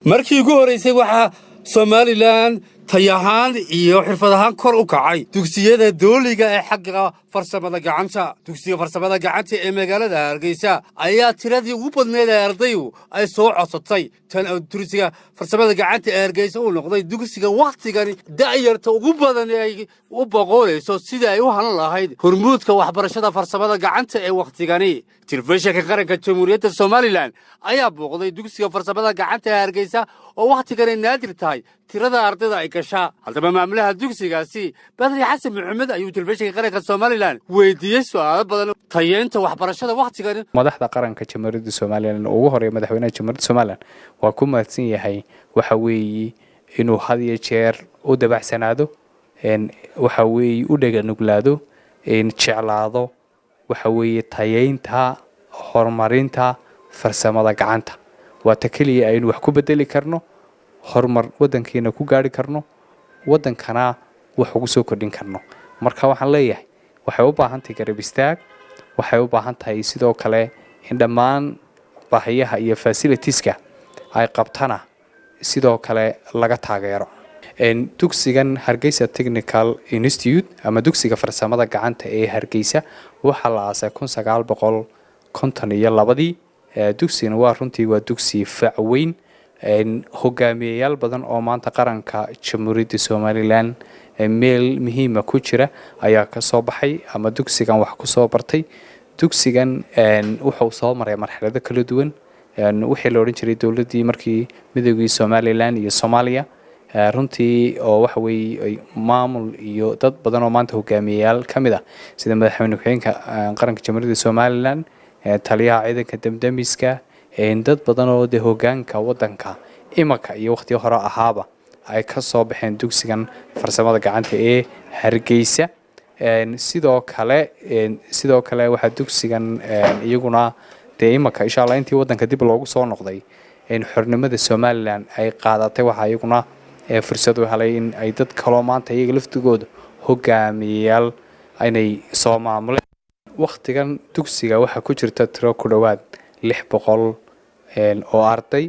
markii ugu horraysay waxaa somalilan tay ahaan iyo xirfad ahaan kor u kacay dugsiyada dooliga ee xagga farsamada gacanta dugsiga farsamada gacanta ee magaalada hargeysa ayaa tiradii ugu badneed ee ardaygu ay soo codsatay tan dugsiga farsamada gacanta ee hargeysa uu noqday dugsiga wakhtigani da'yarta ugu badan ee ay u boqoonayso sidii ay u halan lahayd hormuudka waxbarashada farsamada gacanta ee wakhtigani telefishinka qaranka jamhuuriyadda somalilan ayaa booqday dugsiga farsamada gacanta ee hargeysa oo wakhtigani naadir tahay tirada ardayda ay gashaa haddaba maamulaha dugsigaasi badri xasan maxamed ayuu telefishinka qaranka somalilan weydiiyey su'aalo badan tayeynta waxbarashada wakhtigani madaxda qaranka jamhuuriyadda somalilan ugu horeeya madaxweynaha jamhuuriyadda somalilan waa ku mahadsan yahay waxa weeye inuu had iyo jeer u dabacsanaado waxa weeye u dheganuglaado jeclaado waxa weeye tayeynta horumarinta farsamada gacanta waa ta keliya aynu wax ku bedeli karno horumar waddankiina ku gaari karno waddankana wax ugu soo kordhin karno marka waxaan leeyahay waxay u baahan tahay garab istaag waxay u baahan tahay sidoo kale in dhammaan baahiyaha iyo fasilitiska ay qabtana sidoo kale laga taageero dugsigan hargeysa technical institute ama dugsiga farsamada gacanta ee hargeysa waxaa la aasay kun sagaal boqol konton iyo labadii dugsigana waa runtii waa dugsi facweyn hogaamiyayaal badan oo maanta qaranka jamhuuriyadda somalilan meel muhiima ku jira ayaa ka soo baxay ama dugsigan wax ku soo bartay dugsigan wuxuu soo maray marxalado kala duwan wixii la odhan jiray dowladdii markii midoogii somalilan iyo soomaaliya runtii oo waxa weeye maamul iyo dad badan oo maanta hogaamiyayaal ka mid ah sida madaxweyne ku-xigeenka qaranka jamhuuriyadda somalilan taliyaha ciidanka damdamiska dad badan oo dee hogaanka waddanka imanka iyo wakhtiga hore ahaaba ay ka soo baxeen dugsigan farsamada gacanta ee hargeysa sidoo kale sidoo kale waxaa dugsigan iyaguna dee imanka insha allah intii waddanka dib loogu soo noqday xornimada somalilan ay qaadatay waxaa iyaguna fursad u helay in ay dad kaloo maanta iyaga laftigooda hogaamiyayaal inay soo maamuleen wakhtigan dugsiga waxaa ku jirta tiro ku dhowaad lix boqol oo arday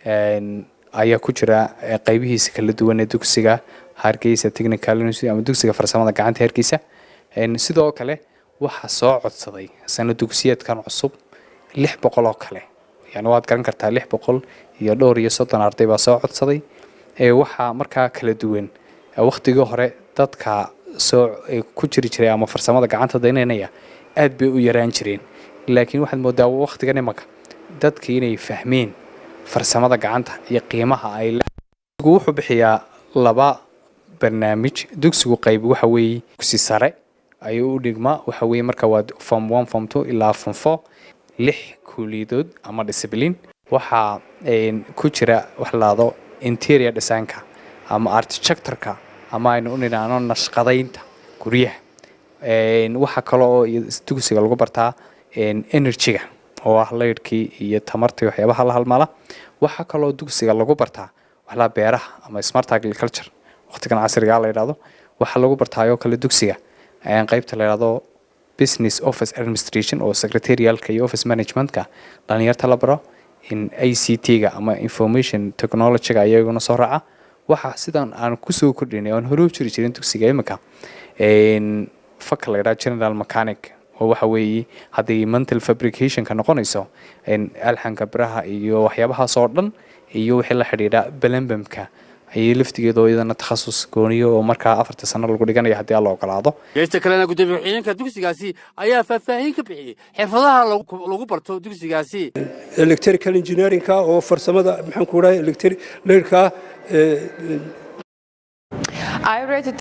ayaa ku jira qaybihiisa kala duwan ee dugsiga hargeysa technical university ama dugsiga farsamada gacanta hargeysa sidoo kale waxaa soo codsaday sano dugsiyeedkan cusub lix boqol oo kale yani waad garan kartaa lix boqol iyo dhowr iyo soddon arday baa soo codsaday waxaa markaa kala duwan wakhtigii hore dadka soo ku jiri jiray ama farsamada gacanta daynanaya aad bay u yaraan jireen laakiin waxaad moodaa wakhtigan imanka dadkii inay fahmeen farsamada gacanta iyo qiimaha ay dugsigu wuxuu bixiyaa laba barnaamij dugsigu qayb waxa weeye dugsi sare ayuu u dhigmaa waxa weeye marka waa form one form two ilaa form four lix kuuliyadood ama discipline waxaa ku jira wax laado interior designka ama architectureka ama aynu u nidhaahno nashqadaynta guryaha waxaa kale oo dugsiga lagu bartaa energyga oo ah laydhkii iyo tamartii waxyaabaha la halmala waxaa kaloo dugsiga lagu bartaa waxlaa beeraha ama smart agriculture waqtigan casrigaa la yidhahdo waxaa lagu bartaayoo kale dugsiga qeybta la yidhahdo business office administration oo secretarialka iyo office managementka dhalinyarta la baro in a c t-ga ama information technologyga ayaguna soo raaca waxaa sidan aan kusoo kordhinay oan hore u jiri jirin dugsiga imika faka la yidhaha general mechanic oo waxa weeye hadday mental fabricationka noqonayso alxanka biraha iyo waxyaabahaas oo dhan iyo wixii la xidhiidha belembamka ayay laftigeedoo iyadana takhasus gooniyo oo markaa afarta sano lagu dhiganaya haddii alla ogolaado geesta kalena gudoomiye ku-xigeenka dugsigaasi ayaa faahfaahin ka bixiyey xirfadaha lagu barto dugsigaasi electrical engineerinka oo farsamada maxaan ku dhahay electric leyrka